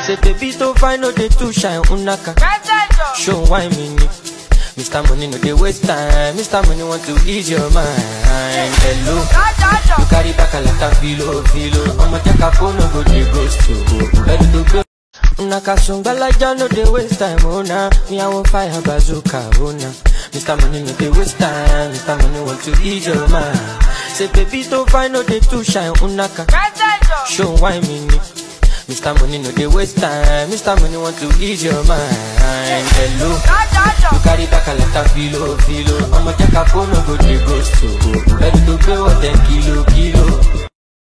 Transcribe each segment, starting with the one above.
Say baby to find no dey too shine unaka. Show why me ni. Mr. Money no dey waste time. Mr. Money want to ease your mind. Hello. You carry back a lot of filo, filo. I'ma take a phone, no go dey ghost to. Ready to go. Naka sungbalaja no dey waste time, oh nah. Me I want fire bazooka, oh nah. Mr. Money no dey waste time. Mr. Money want to ease your mind. Say baby to find no dey too shine, unaka. Show why me ni. Mr. Money no dey waste time. Mr. Money want to ease your mind. Hello. You carry back a lot of filo, filo. I'ma take a phone, no go dey ghost to. Ready to go, what ten kilo, kilo.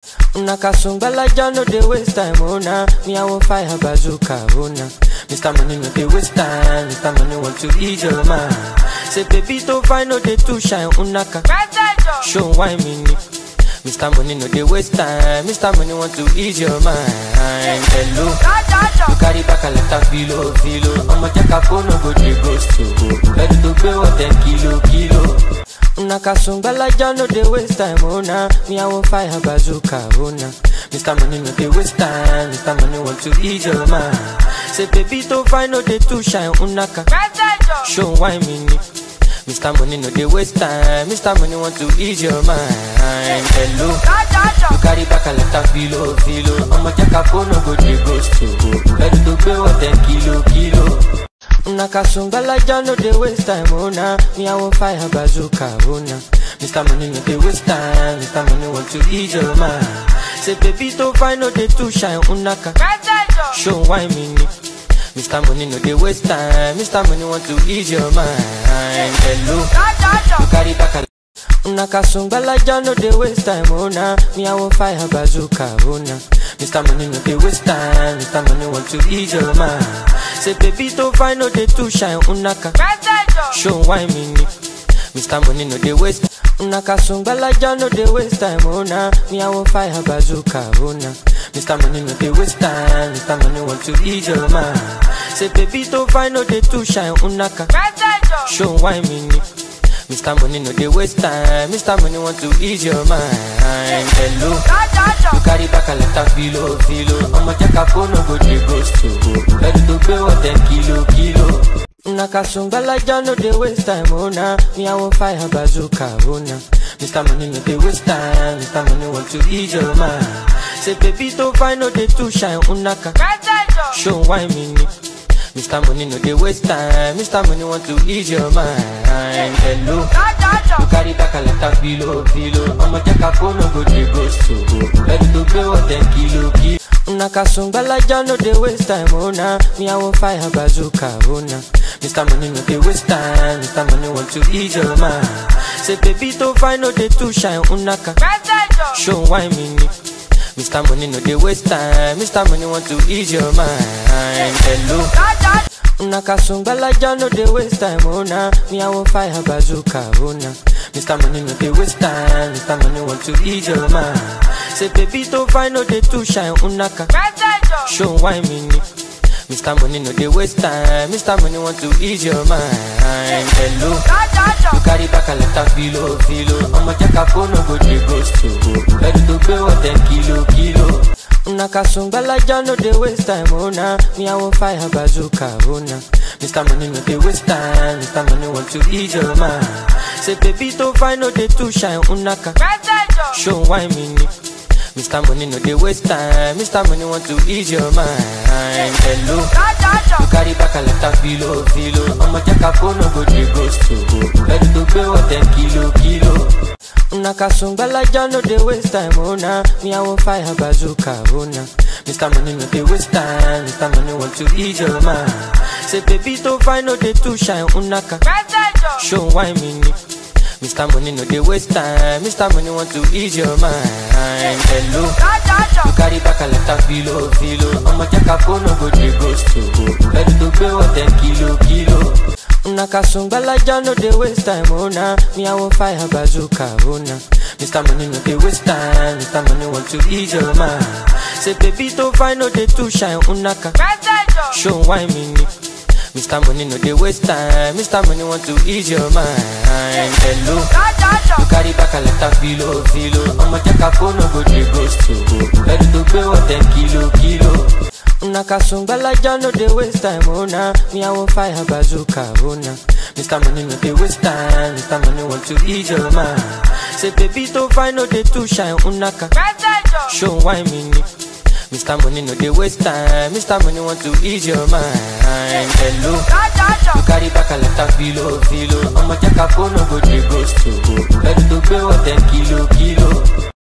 Naka sungbalaja no dey waste time, oh nah. Me I want fire bazooka, oh nah. Mr. Money no dey waste time. Mr. Money want to ease your mind. Say baby to find no dey too shine, unaka. Show why me ni. Mr. Money no dey waste time. Mr. Money want to ease your mind. Hello. You carry back a lot of filo, filo. I'ma take a phone, no go dey ghost to. Ready to pay what ten kilo, kilo. Naka sungbalaja no dey waste time, oh nah. Me I want fire bazooka, oh nah. Mr. Money no dey waste time. Mr. Money want to ease your mind. Say baby to find no dey too shine, unaka. Show why me ni. Mr. Money no dey waste time. Mr. Money want to ease your mind. Hello. You carry back a lot of filo, filo. I'ma take a phone, no go dey ghost to. Ready to pay what ten kilo, kilo. Naka sungbalaja no dey waste time, oh nah. Me I want fire bazooka, oh nah. Mr. Money no dey waste time. Mr. Money want to ease your mind. Say baby to find no dey too shine, unaka. Show why me ni. Mr. Money no dey waste time. Mr. Money want to ease your mind. Hello. You carry back a Naka sungbalaja no dey waste time, oh nah. Me I want fire bazooka, oh nah. Mr. Money no dey waste time. Mr. Money want to ease your mind. Say baby to find no dey too shine, unaka. Show why me ni. Mr. Money no dey waste. Naka sungbalaja no dey waste time, oh nah. Me I want fire bazooka, oh nah. Mr. Money no dey waste time. Mr. Money want to ease your mind. Say baby to find no dey too shine, unaka. Show why me ni. Mr. Money no dey waste time. Mr. Money want to ease your mind. Hello. You carry back a lot of filo, filo. I'ma take a phone, no go dey ghost to. Ready to pay what ten kilo, kilo. Naka sungbalaja no dey waste time, oh nah. Me I want fire bazooka, oh nah. Mr. Money no dey waste time. Mr. Money want to ease your mind. Say baby to find no dey too shine, unaka. Show why me ni. Mr. Money no dey waste time. Mr. Money want to ease your mind. Hello. You carry back a lot of filo, filo. I'ma take a phone, no go dey ghost to. Ready to pay what ten kilo, kilo. Naka sungbalaja no dey waste time, oh nah. Me I want fire bazooka, oh nah. Mr. Money no dey waste time. Mr. Money want to ease your mind. Say baby to find no dey too shine, unaka. Show why me ni. Mr. Money no dey waste time. Mr. Money want to ease your mind. Hello. Naka sungbalaja no dey waste time, oh nah. Me I want fire bazooka, oh nah. Mr. Money no dey waste time. Mr. Money want to ease your mind. Say baby to find no dey too shine, unaka. Show why me ni. Mr. Money no dey waste time. Mr. Money want to ease your mind. Hello. You carry back a lot of filo, filo. I'ma take a phone, no go dey ghost to. Ready to pay what ten kilo, kilo. Naka sungbalaja no dey waste time, oh nah. Me I want fire bazooka, oh nah. Mr. Money no dey waste time. Mr. Money want to ease your mind. Say baby to find no dey too shine, unaka. Show why me ni. Mr. Money no dey waste time. Mr. Money want to ease your mind. Hello. You carry back a lot of filo, filo. I'ma take a phone, no go dey ghost to. Ready to pay what ten kilo, kilo. Naka sungbalaja no dey waste time, oh nah. Me I want fire bazooka, oh nah. Mr. Money no dey waste time. Mr. Money want to ease your mind. Say baby to find no dey too shine, unaka. Show why me ni. Mr. Money no dey waste time. Mr. Money want to ease your mind. Hello. You carry back a lot of filo, filo. I'ma take a phone, no go dey ghost to. Ready to pay what ten kilo, kilo. Naka sungbalaja no dey waste time, oh nah. Me I want fire bazooka, oh nah. Mr. Money no dey waste time. Mr. Money want to ease your mind. Say baby to find no dey too shine, unaka. Show why me ni. Mr. Money no dey waste time. Mr. Money want to ease your mind. Hello. You carry back a lot of filo, filo. I'ma take a phone, no go dey ghost to. Ready to pay what ten kilo, kilo. Unaka sungbalaja no dey waste time, oh nah. Me I want fire bazooka, oh nah. Mr. Money no dey waste time, Mr. Money want to ease your mind. Say baby to find no dey too shine, unaka. Show why me ni. Mr. Money no dey waste time, Mr. Money want to ease your mind. Hello, you carry back a lot of below.